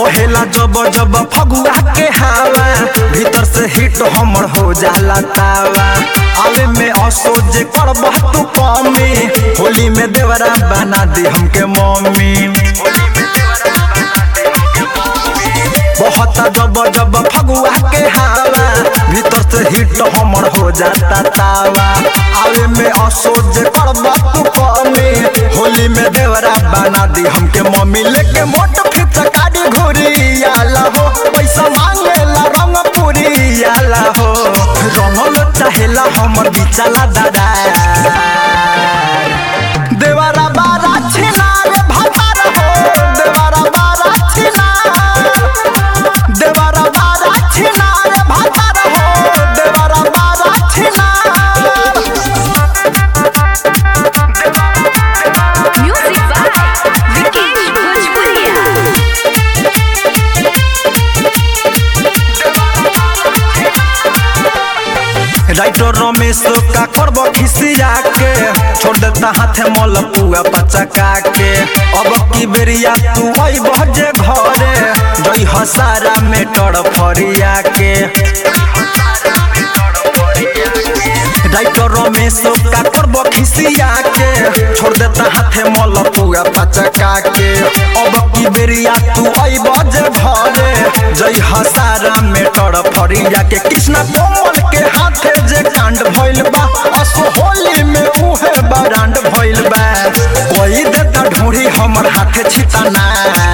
बहेला जब जब फगुआ के हवा भीतर से हिट हमर हो जाला तावा आवे में असोज करब तू कमी होली में देवरा बना दी हमके मम्मी बहुत जब जब फगुआ के हवा भीतर से हिट हमर हो जाता तावा आवे में असोज करब तू कमी होली में देवरा बना दी हमके मम्मी लेके मोट फिट गाड़ी घुरी आला हो पैसा मांगेला रंग पूरी आला हो रंगल चाहेला हमर बिचाला दादा देवरा बारा छिनार भतार हो देवरा बारा छिनार देवरा बारा छिनार भतार हो देवरा बारा छिनार Music by Vikesh Bhojpuria. Writer Ramesh का करब खिसिया के छोड़ देता हाथे मल पुआ पचका के अब की बेरिया तू आई बजे घरे दई हसारा में टड़ फरिया के राइटर रमेश का करब खिसिया के छोड़ देता हाथे मल पुआ पचका के अब की बेरिया तू आई बजे घरे जई हसारा में टड़ फरिया के कृष्णा कोमल के हाथे जे कांड भइल बा असो होली में उहे बरांड भइल बा कोई देता ढूंढी हमर हाथे छिताना